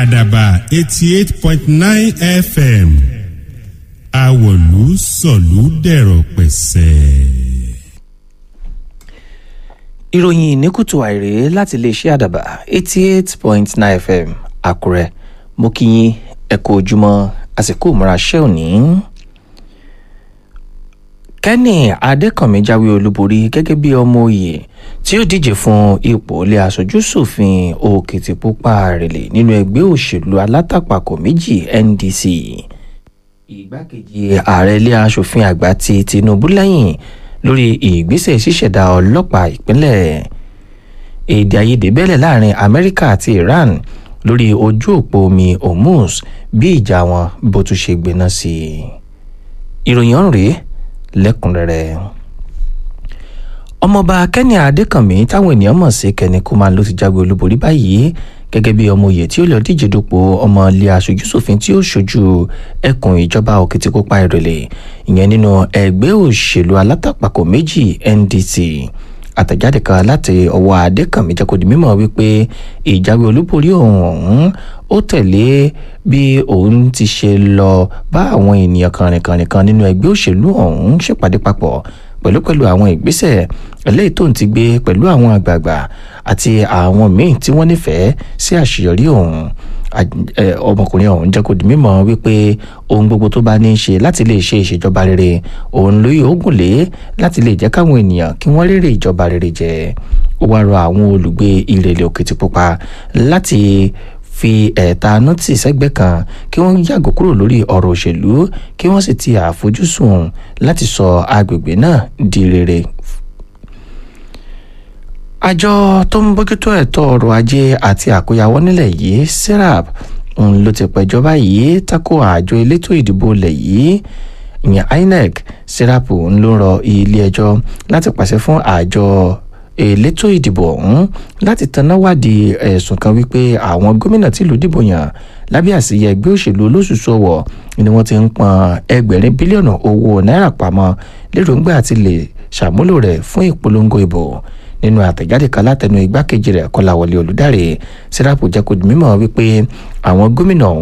àdàbà eighty eight point nine fm àwọ̀lú sọ̀lú dẹ̀rọ̀ pẹ̀sẹ̀. ìròyìn ní kùtù àìrè láti iléeṣẹ́ àdàbà eighty eight point nine fm àkúrẹ́ mo kí yín ẹ kú ojúmọ́ àsìkò ìmúra ṣẹ́ òní. kẹ́nì adékànmí jáwé olúborí gẹ́gẹ́ bí ọmọ òye tí ó díje fún ipò ilé aṣojú ṣòfin òkìtìpupa rèlè nínú ẹgbẹ́ òṣèlú alátakpàkò méjì ndc ìgbákejì ààrẹ ilé aṣòfin àgbà ti tinubu lẹ́yìn lórí ìgbésẹ̀ ṣíṣẹ̀dá ọlọ́pàá ìpínlẹ̀ èdè àìyedè bẹ́lẹ̀ láàrin amẹ́ríkà àti iran lórí ojú òpó omi hormuz bí ìjà wọn bó tún ṣe gbéná sí i ìròyìn ọ̀hún rèé lẹ́kùnrẹ́rẹ́ ọmọọba kẹ́ni adékànmí táwọn ènìyàn mọ̀ sí kẹ́ni kúmán ló ti jáwé olúborí báyìí gẹ́gẹ́ bí ọmọ òye tí ó lọ díje dupò ọmọ ilé aṣojúṣòfin tí ó ṣojú ẹkùn ìjọba òkìtìpupa ìrẹ̀lẹ̀ ìyẹn nínú ẹgbẹ́ òṣèlú alátakpàkò méjì ndc àtẹ̀jáde kan láti ọwọ́ adékànmí jẹ́ kó di mímọ̀ wípé ìjáwé olúborí òun ọ̀hún ó tẹ̀lé bí òun ti ṣe lọ bá àwọn ènìyàn kànrìnkànrìn kan nínú ẹgbẹ́ òṣèlú ọ̀hún ṣèpàdé papọ̀ pẹ̀lú pẹ̀lú àwọn ìgbésẹ̀ eléyìí tó ń ti gbé pẹ̀lú àwọn àgbààgbà àti àwọn míì tí wọ́n nífẹ̀ẹ́ sí àṣeyọrí òun ọmọkùnrin ọ̀hún jẹ́ kó di mímọ̀ wípé ohun gbogbo tó bá ní í ṣe láti lè ṣe ìṣèjọba rere òun ló yóò gùn lé láti lè jẹ́ káwọn ènìyàn kí wọ́n rere ìjọba rere jẹ ó wá rọ àwọn olùgbé ìrẹ̀lẹ̀ òkìtìpupa láti fi ẹ̀ẹ̀tanú tì sẹ́gbẹ́ kan kí wọ́n yàgò kúrò lórí ọ̀rọ̀ òṣèlú kí wọ́n sì ti àfojúsùn láti sọ agbègbè náà di rere àjọ tó ń bójútó ẹ̀tọ́ ọrọ̀ ajé àti àkóyawọ́ nílẹ̀ yìí serap ló ti pẹ̀jọ́ báyìí tako àjọ elétò ìdìbò ilẹ̀ yìí ìyẹn inec serap ń ló rọ ilé ẹjọ́ láti pàṣẹ fún àjọ elétò ìdìbò ọ̀hún láti tanná wádìí ẹ̀sùn kan wípé àwọn gómìnà tìlú dìbò yàn lábẹ́ àsìyẹ ẹgbẹ́ òṣèlú olóṣùṣù ọ̀wọ̀ ni wọ́n ti ń pọn ẹgbẹ̀rin bílíọ̀nù owó náírà pamọ́ lérògbà àti lè ṣàmúlò rẹ̀ fún ìpolongo ìbò nínú àtẹ̀jáde kan látẹnu igbákejì rẹ̀ kọ́láwọlé olùdarí sẹ́rápù jẹ́ kó di mímọ̀ wípé àwọn gómìnà ọ̀hún